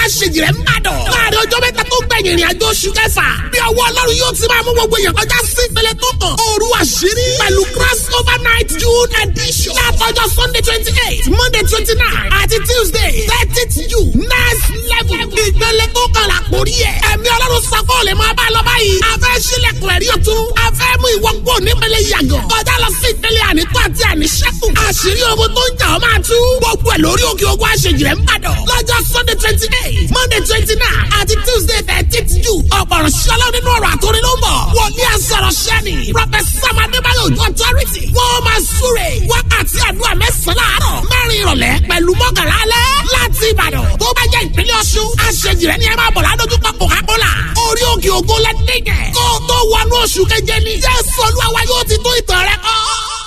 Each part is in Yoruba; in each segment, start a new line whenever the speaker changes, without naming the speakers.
aṣèjìrẹ́ ń bàdàn. láàrin ọjọ́ mẹ́ta tó gbẹ̀yìn ìrìn àjò oṣù kẹfà. bí ọwọ́ ọlọ́run yóò ti máa mú gbogbo èèyàn kọjá sí ìpele tó kàn. òru àṣírí pẹ̀lú cross over night june edition. látọjọ́ sunday twenty eight monday twenty nine àti tuesday thirtieth june next level. ìpele tó kàn là kórí ẹ̀. ẹ̀mí ọlọ́run sako lè máa bá lọ báyìí. a fẹ́ sílẹ̀kùn ẹ̀rí ọ̀tún. a fẹ́ mú ìwọ kó nípele yàgàn. kọjá lọ sí ìpele ànító àti àníṣẹ́kù. àṣírí ogun tó ń jà ọ́ máa tú. gbogbo ẹ̀ lórí òkè ogun àṣejìrẹ́ ń bàdàn. lọ́jọ́ sunday twenty eight monday twenty nine àti tuesday thirteenth june. ọ̀pọ̀rọ̀ ṣọlá nínú ọ̀rọ̀ àtòrí ló ń bọ̀. wòlíì àsọ̀rọ̀ ṣẹ́ni. prọfẹsà madébáyọ̀ ojú authority. wọ́n máa súre. wákàtí àdúrà mẹ́sàn-án láàárọ̀. mẹ́rin ìrọ̀lẹ́ pẹ̀lú mọ́kànlá alẹ́. láti ìbàdàn tó bá jẹ́ ìpínlẹ̀ ọ̀ṣun. àṣejìrẹ́ ni ẹ máa bọ̀ ládójúkọ coca-cola. orí òkè ògo lẹ́dẹ̀gẹ̀. kó o tó wọnú oṣù keje ni. jésù olúwa yóò ti tó ìtàn rẹ kọ́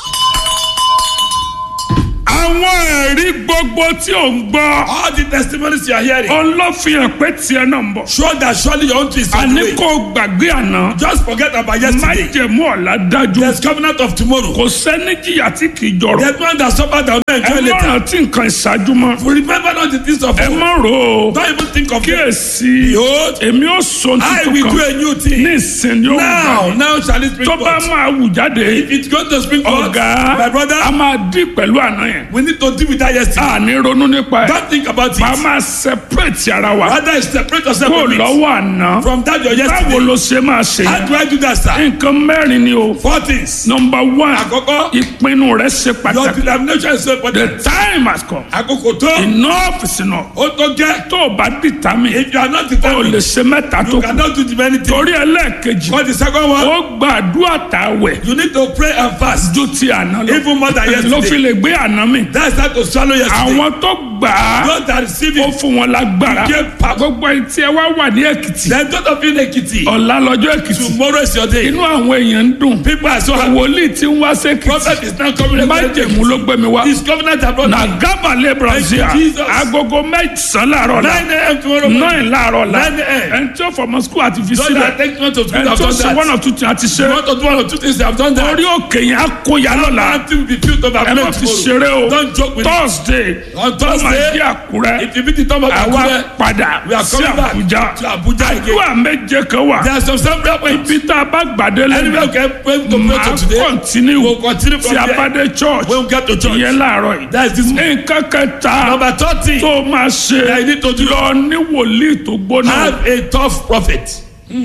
àwọn ẹ̀rí gbogbo tí ò ń gbọ́.
All the testimonies you are hearing
ọlọ́fihàn pé tiẹ̀ náà ń bọ̀.
show that surely your own twist is on the
àní
way.
kò gbàgbé àná.
Just forget about yesterday.
májẹ̀mú ọ̀la dájú.
There's covenant of tomorrow.
kò sẹ́ni jìyà tí kì í jọrọ̀.
There's one that suffered that will not
ẹ
enjoy
má
later.
rántí nǹkan ìṣáájú mọ́.
Remember not the things of
ẹ
old.
má rò ó.
Don't even think of it.
kíyèsí
Behold,
èmi ó sọ
I
tuntun
will do
kan
a new thing.
ní ìsìn yóò
Now,
gbà.
now shall it spring
tó bá
forth.
máa wù jáde
If it's going to spring forth,
ọ̀gá
my brother,
a máa dín pẹ̀lú àná yẹn.
we need to deal with that yesterday.
a ní ronú nípa ẹ̀.
Don't think about
a
it.
máa separate ara wa
Rather, separate yourself
kó
from it.
lọ́wọ́ àná.
From that your
báwo
yesterday.
ló ṣe máa ṣe
How
yẹn.
do I do that, sir?
nǹkan mẹ́rin ni o.
Four things.
number one
Àkọ́kọ́,
ìpinnu rẹ ṣe
your
pàtàkì.
determination is so
the
important.
time has come.
Àkókò tó,
enough is enough.
ó tó gẹ́.
tó o bá determine
If you are not
o
determined,
lè ṣe mẹ́ta tó
you
kù.
cannot do the many things.
torí ẹlẹ́ẹ̀kejì
For the second one,
ó gbàdúrà tàwẹ̀
you need to pray and fast.
ju ti àná lọ.
Even more than
ló fi
yesterday.
lè gbé àná mi.
That's how to swallow yesterday.
àwọn tó gbà á
Those that receive
ó
it,
fún wọn lágbára.
Give power.
gbogbo etí ẹ wá wà ní èkìtì.
then those of you in Ekiti,
ọ̀la lọ́jọ́ èkìtì.
tomorrow is your day.
inú àwọn èèyàn ń dùn.
People are so happy.
wòlíì tí ń wá sékìtì.
Prophet is now coming.
májèmú ló gbé mi wá.
His covenant abroad.
na gábàlẹ̀ brazil
Thank you, Jesus.
agogo mẹ́sàn-án láàárọ̀ la
9 a.m. tomorrow morning.
nine láàárọ̀ la
9 a.m.
ẹni tí ó fọmọ skul àti fi
Those
sílẹ̀
that take note of
ẹni
school have
tí ó
done
ṣe one
that.
or two things àti ṣe
You want to do one or two things, they have done that.
orí òkè yẹn á kó ya lọ́la
Until we be filled over
ẹ má fi ṣeré o
Don't joke with it.
thursday
On
ó máa
Thursday,
di àkúrẹ́
If you meet the time of
àwa
Akure,
padà
we are
sí
coming back
àbújá
to Abuja again.
àdúrà méje kan wà
There are some some prayer points.
ibi tá a bá gbàdé
Anyway,
lẹ́nu
okay, pray to pray
máa
to today.
kọ́ntínú
We'll continue from
tí a
there.
bá dé church
When we get to church.
ìyẹn láàárọ̀ yìí
That is this morning.
nǹkan kẹta
Number 30.
tó máa ṣe
That you need to do.
lọ ní wòlíì tó gbóná
Have a tough prophet.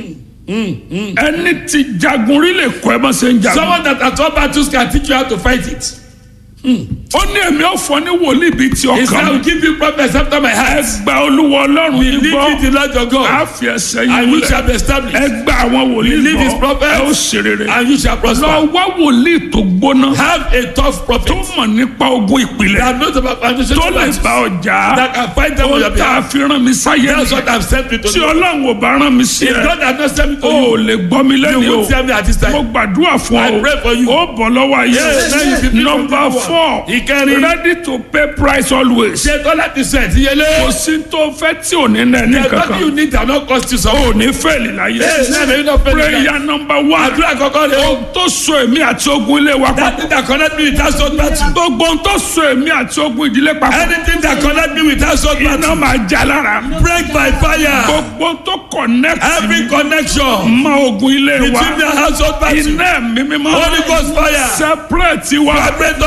ẹni tí jagun rí lè kọ́ ẹ bá ṣe ń jagun
Someone that at all battles can teach you how to fight it.
ó ní èmi ò fọ ní wòlíì bíi ti
He said, I
ọkàn
will give you prophets after my heart.
gba olúwa ọlọ́run yìí
Believe
gbọ́
in the Lord your
á
God.
fi ẹsẹ̀
And
yìí
you
múlẹ̀
shall be established.
ẹ gba àwọn wòlíì
Believe his
gbọ́
prophets.
ẹ ó ṣe rere
And you shall
lọ
prosper.
wá wòlíì tó gbóná
Have a tough
tó
prophet.
mọ̀ nípa ogun ìpìlẹ̀
That knows about foundation
tó lè
battles.
bá ọjà
That can fight them on
ó
your
tá a
behalf.
fi rán mi sáyé
That's what
nìyẹn
I've sent you to
tí
do.
ọlọ́run ò bá rán mi sí
If
ẹ
God has not sent me to
o ò
you,
lè gbọ́ mi
you
lẹ́nu o
won't tell me at this
mo
time.
gbàdúrà fún
I
ọ
pray for you.
ó bọ̀ lọ́wọ́ ayé
Yes, now you be free from
number
this one.
four
Ìkẹrin.
ready to pay price always
Ṣé tọ́lá ti sẹ̀ ti yẹlé?
kò sí tó fẹ́ tí ò ní nẹ́ ní
The God
kankan
you need that not cost you
ò
something.
ní fẹ́ẹ̀lì láyé
Yes, now you not pay the
prayer number one
Àdúrà kọ́kọ́ rẹ̀ o.
ohun tó so èmi àti ogun ilé wa
That
papọ̀
thing that connect me with household battle.
gbogbo ohun tó so èmi àti ogun ìdílé papọ̀
Anything that connect me with household
iná
battle.
máa já lára
Break by fire.
gbogbo ohun tó connect
Every connection
mọ ogun ilé wa
between the household battle.
iná ẹ̀mí mímọ́
Holy Ghost fire.
separate wa
Vibrate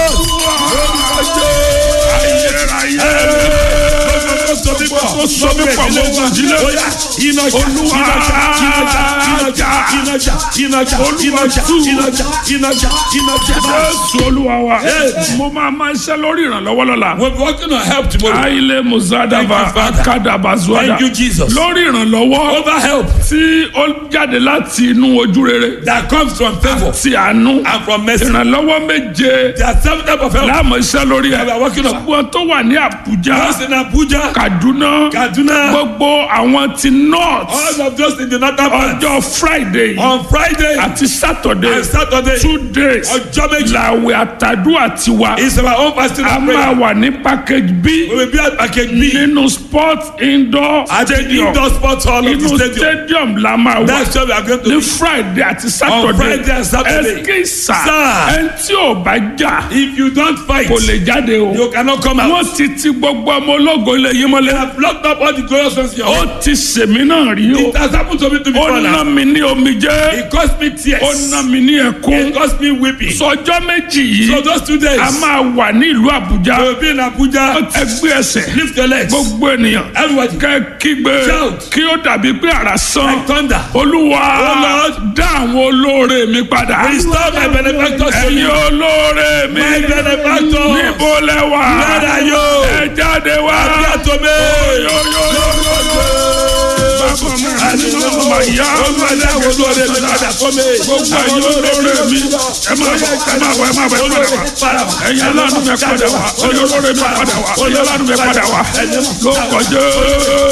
us.
ayérayé tó so mí pọ̀ mọ́ ogun ìdílé olúwa jésù olúwa wa mo máa máa ṣe lórí ìrànlọ́wọ́ lọ́la.
We're working on help tomorrow.
aile muzadava
Thank you, Father.
akadabazuada
Thank you, Jesus.
lórí ìrànlọ́wọ́
Over help
tí ó jáde láti inú ojú rere
that comes from favor
ti àánú
and from mercy.
ìrànlọ́wọ́ méje
There are seven types of help.
láàmú iṣẹ́ lórí ẹ̀
We are working on.
gbogbo tó wà ní Àbújá
Those in Abuja,
Kaduna
Kaduna,
gbogbo àwọn ti north
all of those in the northern part.
ọjọ́ Friday
On Friday
àti Saturday
and Saturday,
two days
ọjọ́ méjì
làwẹ̀ àtàdúrà tiwa
is our own fasting
a
and
máa
prayer.
wà ní package B
We will be at package B
nínú sport indoor
at the
stadium
indoor sports hall of the
inú
stadium.
stadium la máa wà
That's where we are going to
ní
be.
friday àti
On
saturday
Friday and Saturday.
ẹsikisa
Sir.
ẹni tí ò bá jà
If you don't fight,
kò lè jáde o
you cannot come out.
wọ́n ti ti gbogbo ọmọ ológo ilé yìí yín mọ́lẹ̀.
They have blocked up all the glorious ones in your home.
ó ti sèmi náà rí o.
It has happened to me to
ó
before
ná
now.
mi ní omijé.
It cost me tears.
ó ná mi ní ẹkún.
It cost me weeping.
sọjọ́ méjì yìí
So those two days,
a máa wà ní ìlú àbújá.
I will be in Abuja.
ẹgbẹ́ ẹsẹ̀
Lift your legs.
gbogbo ènìyàn.
Everybody.
kẹ́ kígbe
Shout.
kí ó dàbí pé àrà sán.
Like thunder.
olúwa
Oh, Lord.
dá àwọn olóore mi padà.
Restore my benefactors to
ẹ̀yin
me.
olóore mi.
My benefactors.
níbo lẹ wà.
Where are you?
ẹ jáde wá.
Appear to me.
Yo, yo, yo, yo, yo. Bàbá mi, ọmọ ìyá
Olúwa dá àwọn olóore mi padà fún mi.
gbogbo ẹ̀yin olóore mi. ẹ máa bọ̀ ẹ máa bọ̀ ẹ máa bọ̀ ẹ padà wá.
Para wá.
ẹ̀yin aláàánú mi padà wá. ẹ̀yin olóore mi padà wá. ẹ̀yin aláàánú mi padà wá. lórúkọ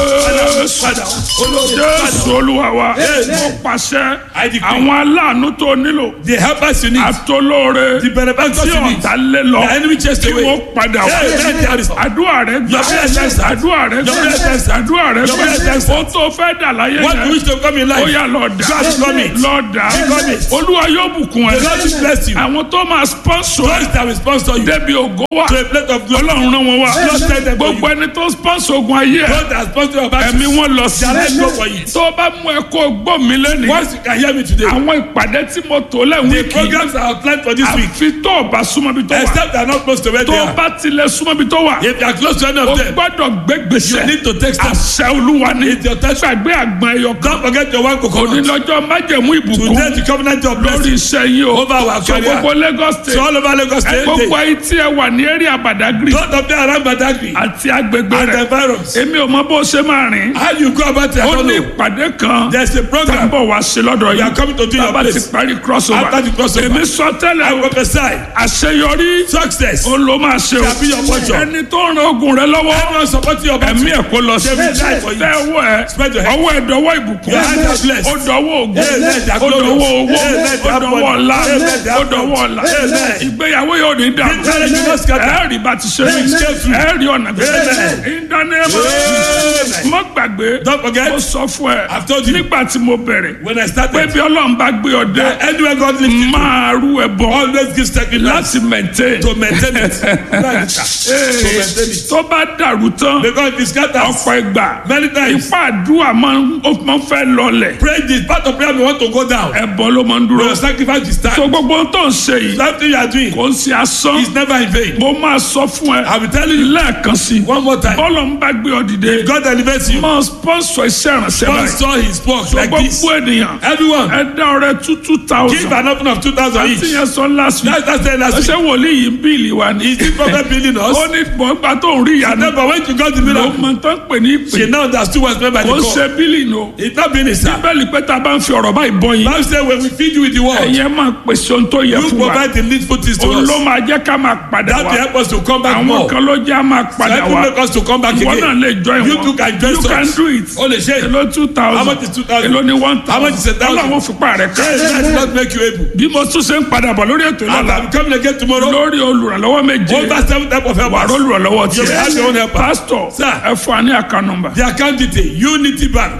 Jésù. Jésù olúwa wa. mo pàṣẹ
I decree.
àwọn aláàánú tó nílò.
The helpers you need.
àtolóore
The benefactors
tí
you need.
ọ̀tá lé lọ
The enemy chased
kí
away.
wọ́n padà wá.
Hey, let there is-
àdúrà rẹ gbà
Your prayer is answered.
àdúrà rẹ
Your
gbà
prayer is answered.
àdúrà rẹ
Your prayer is
gbà
answered.
ó tó fẹ́ dà láyé
What you
yẹn
wish to come in
ó
life.
yà lọ dà
God become it.
lọ dà
Become it.
olúwa yóò bùkún
The
ẹ
Lord will bless you.
àwọn tó máa sponsor ẹ
Those that will sponsor you
débi ògo wa
to a plate of glory.
ọlọ́run rán wọn wá
Lord send them to
gbogbo
you.
ẹni tó sponsor ogun ayé ẹ
Those that sponsor your back.
ẹ̀mí wọn lọ sí
Their life go for it.
tó bá mú ẹ kó gbọ́ mi lẹ́nu
Once you can hear me today.
àwọn ìpàdé tí mo tò lẹ́wọ̀n
The
kì í
programs are outlined for this week.
àfi tó o bá súnmọ́ bí tó wà
Except they are not close to where
tó
they
o
are.
bá tilẹ̀ súnmọ́ bí tó wà
If you are close to any
o
of them,
gbọ́dọ̀ gbé gbèsè
you need to take steps.
àṣẹ olúwa ni
It's your touch.
gbàgbé àgbọn ẹyọ kan
Don't forget your one coconut.
onílọ́jọ́ májẹ̀mú ìbùkún
Today the covenant of
lórí
blessing
iṣẹ́ yìí o
over our
so
career.
gbogbo Lagos
So
state
all over Lagos State.
gbogbo ayé tí ẹ wà ní area Badagry
Don't of them around Badagry
àti agbègbè
and the
rẹ̀
environs.
èmi ò mọ bó ṣe máa rìn
How you go about it, I
ó
don't
ní
know.
ìpàdé kan
There's a
tá ń
program.
bọ̀ wá sí lọ́dọ̀
We
yìí
are coming to do your
bàbá ti
place.
parí crossover
After the crossover.
èmi sọ tẹ́lẹ̀
I
o
prophesy.
àṣeyọrí
Success.
ó ló máa ṣe o
Shall be your portion.
ẹni tó ń ran ogun rẹ lọ́wọ́
Everyone supporting your battle.
ẹ̀mí ẹ̀ kó lọ sí
David died for you.
tẹ ọwọ́ ẹ
Spread your hand.
ọwọ́ ẹ dọwọ́ ìbùkún
Your hands are blessed.
ó dọwọ́ ògùn
Amen. They are
ó dọwọ́
glorious.
owó
Amen. They
ó
are
dọwọ́
money.
ọlá
Amen. They
ó
are
dọwọ́
money.
ọlá
Amen.
ìgbéyàwó yóò ní dà
Marriage will not scatter.
ẹ rí bá ti ṣe mí
Amen.
ẹ rí ọ̀nà gbèsè
Amen.
ìdánimọ̀
Amen.
mọ́ gbàgbé
Don't forget.
mo sọ fún ẹ
I've told you.
nígbà tí mo bẹ̀rẹ̀
When I
pé
started,
bí ọlọ́run bá gbé ọ dé
anywhere God lifts you,
máa rú ẹ bọ́
always give sacrifice
láti maintain
to maintain it. Right, sir. to maintain it.
tó bá dàrú tán
Because it scatters
ọ̀pọ̀ ìgbà
many times.
ipá àdúrà máa ń ó máa ń fẹ́ lọlẹ̀
Pray this part of prayer we want to go down.
ẹ̀bọ ló máa ń dúró
Your sacrifice is
tó
time.
gbogbo ohun tó ń ṣe yìí
Something you are doing
kò ń ṣe asán
is never in vain.
mo máa sọ fún ẹ
I will tell you
lẹ́ẹ̀kan sí
one more time.
bọ́ọ̀lù ń bá gbé ọ dìde
God elevates you.
máa sponsor iṣẹ́ ìrànṣẹ́ báyìí
Sponsor his work
tó
like this.
gbogbo ènìyàn
Everyone,
ẹ dá ọrẹ two two
give
thousand
an offering of 2,000
àti
each.
yẹn sọ last week
That's that's the last
ṣé
week.
wòlíì yìí ń bíìlì wa ni
Is this prophet building us?
ó ní gbọ̀ngbà tó ń rí ìyanu
No, but when you got the
ló
miracle,
mọ tán pè ní ìpè
she now understood what's meant by the
kò ń
call.
ṣe bíìlì nù.
It's not being a sir.
bẹ́ẹ̀ni pé tá a bá ń fi ọ̀rọ̀ báyìí bọ́ yín
Bible say when we feed you with the word,
ẹ̀yẹ́ máa pèsè ohun tó yẹ
you
fún wa
provide the needful things to
òun ló
us.
máa jẹ́ ká máa padà
That will
wá
help us to come back
àwọn
more.
kan ló jẹ́ á máa padà
That will
wá
make us to come back
ìwọ náà
again.
lè join
You
wọn
too can join
you
us.
can do it
O lè ṣe.
èló two thousand
How much is 2,000?
èló ni one
How much is a
thousand
thousand?
ọlọ́run fipá rẹ̀ ká
Hey, that does not make you able.
bí mo tún ṣe ń padà bọ̀ lórí ètò
And
ìlànà
I'm coming again tomorrow.
lórí olùrànlọ́wọ́ méje
Over seven type of
wà
helpers.
olùrànlọ́wọ́
You have your own
tiẹ̀
helper.
pásítọ̀
Sir.
ẹ fún wa ní àká nọ́mbà
The account detail Unity Bank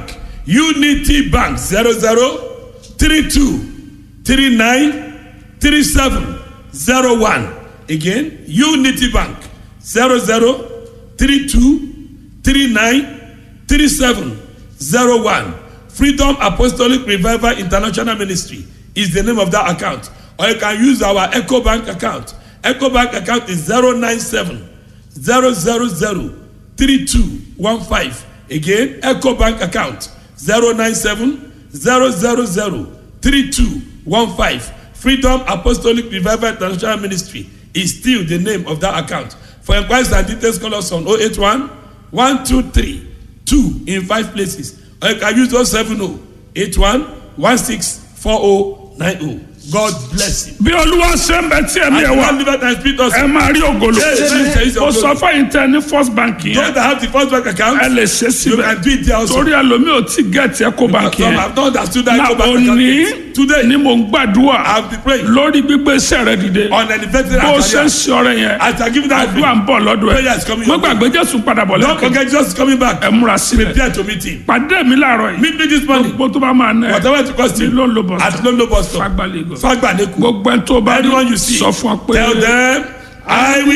Unity Bank zero zero three two three nine three seven zero one again Unity Bank zero zero three two three nine three seven zero one Freedom Apostolic Revival International Ministry is the name of that account or you can use our Echo Bank account Echo Bank account is zero nine seven zero zero zero three two one five again eco bank account zero nine seven zero zero zero three two one five freedom apostolic revival international ministry is still the name of that account for inquiries and details call us on oh eight one one two three two in five places or you can use oh seven oh eight one one six four oh nine oh god bless you.
bí olúwa ṣe ń bẹ tí ẹ̀mí
and
ẹ̀ wá
you live and speak us.
ẹ máa rí ògolo
Yes, yes, yes,
mo
yes.
sọ fún tẹ ní first bank
those
yẹn
that have the first bank account.
ẹ lè ṣe
you
síbẹ̀
can do it there also.
torí ẹlòmíì ò tí gẹ̀ẹ́tì ẹ̀kọ́ bank
Some
yẹn
have not understood that
na
go back
òní
account. Today,
ni mò ń gbàdúrà
I have been praying
lórí gbígbé iṣẹ́ rẹ dìde
on elevated
bó o ṣe ń
career.
ṣe ọrẹ yẹn
As I give that
àdúrà
offering,
ń bọ̀ lọ́dọ̀
Prayer
ẹ̀
is coming
mo
your way.
gbàgbé jésù padà bọ̀
don't
lẹ́kọ̀ọ́
forget just coming back.
ẹ múra sílẹ̀
Prepare to meet him.
pàdé mi láàárọ̀ yìí
Meet me this morning.
gbogbo tó bá máa ná ẹ
Whatever it cost
ní
you.
ló ń lo bọ̀
At Lolo bus stop.
fagbálẹ̀ gò
Fagbaneku.
gbogbo ẹni tó bá rí
Anyone you see.
sọ fún ọ pé
Tell them, I will.